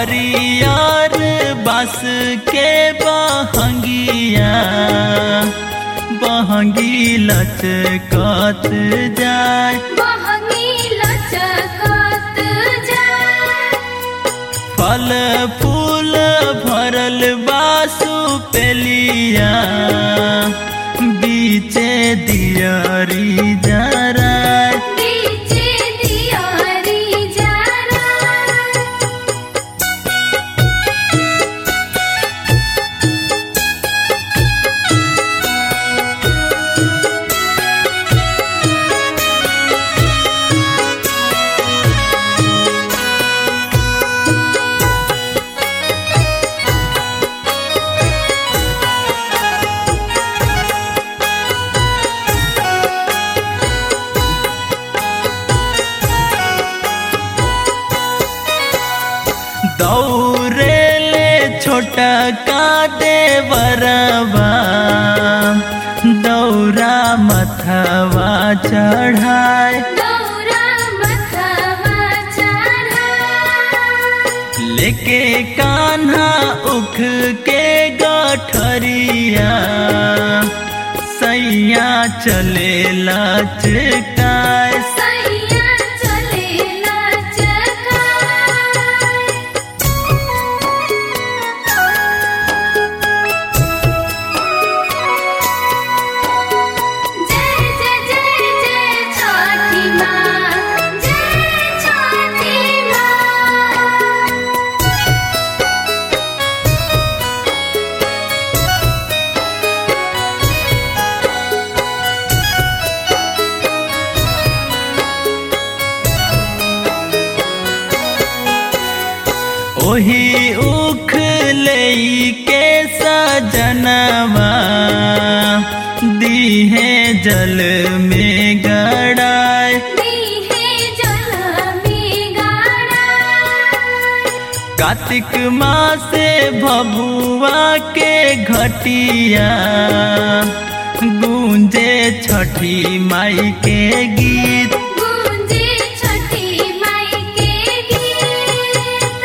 हरियर बस के बहंगिया बहंगी लचकत जाय बहनी लचकत जाए फल फूल भरल बासु पेलिया बीचे दियरी जराय बीचे दियारी जरा दौरे ले छोटा का देवरबा दौरा मथवा चढ़ाए दौरा मथवा चढ़ा लेके कान्हा उख के गठरिया सैया चले लचकाए सैया चले लचका जय जय जय जय छठी माँ जय छठी माँ ओही उख लई के सजनवा दीहे जल में गड़ाए दीहे जल में गाड़ा कार्तिक माँ से भभुआ के घटिया गूंजे छठी माई के गीत गूंजे छठी माई के गीत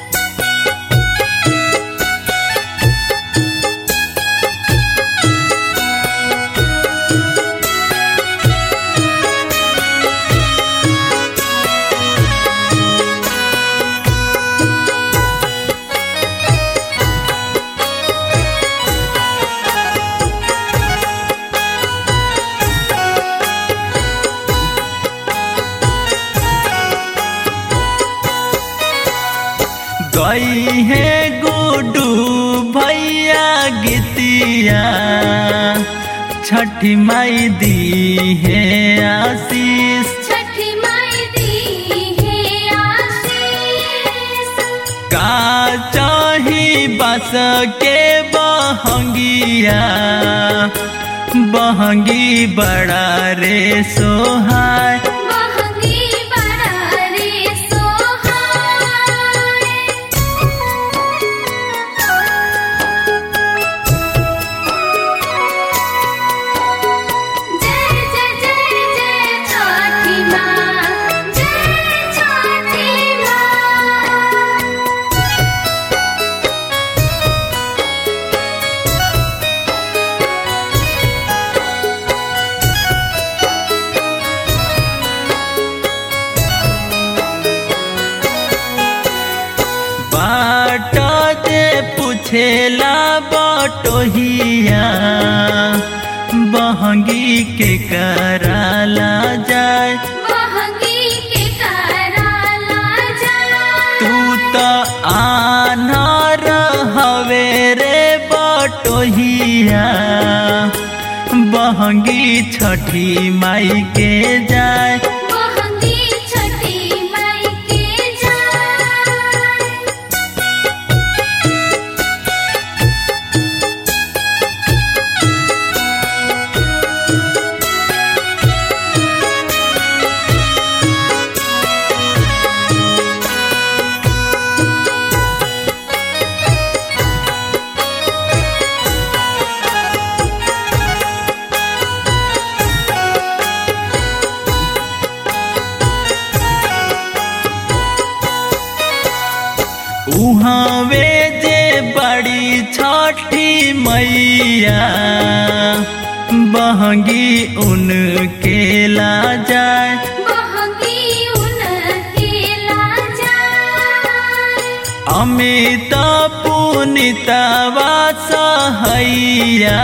गई है गुडू भैया गीतिया छठी माई दी है आशीष छठी माई दी है आशीष का चाही बस के बहंगिया बहंगी बड़ा रे सोहाय महंगी बड़ा रे सोहाय जय जय जय जय छठी माँ जय छठी माँ बाट जे पूछेला बटोहिया बहंगी के कराला जाए महंगी के कराला जा तू तो आनार हवे रे बटोहिया बहंगी छठी माई के जाए महंगी छठी माई के जा उहवे जे बड़ी छठी मैया बहंगी उनके ला जाए बहंगी उनके लाजा अमित पुनितवा सहैया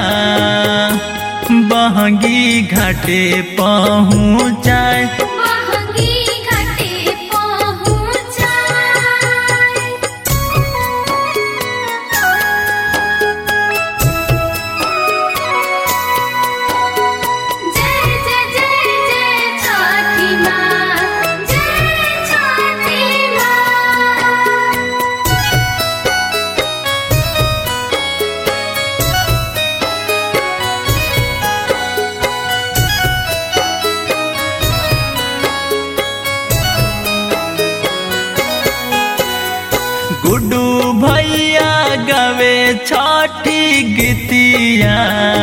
बहंगी घाटे पहुँचाए बहंगी घाटे पहुँचाए जय जय जय जय छठी माँ जय छठी माँ गुड्डू भैया गवे छठी गीतिया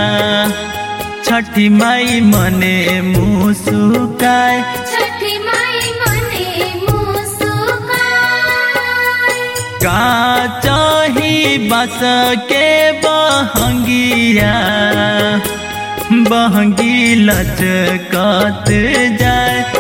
छठी माई मने मुसुकाए छठी माई मने मुस्कान का चाही बस के बहंगिया बहंगी लचकत जाए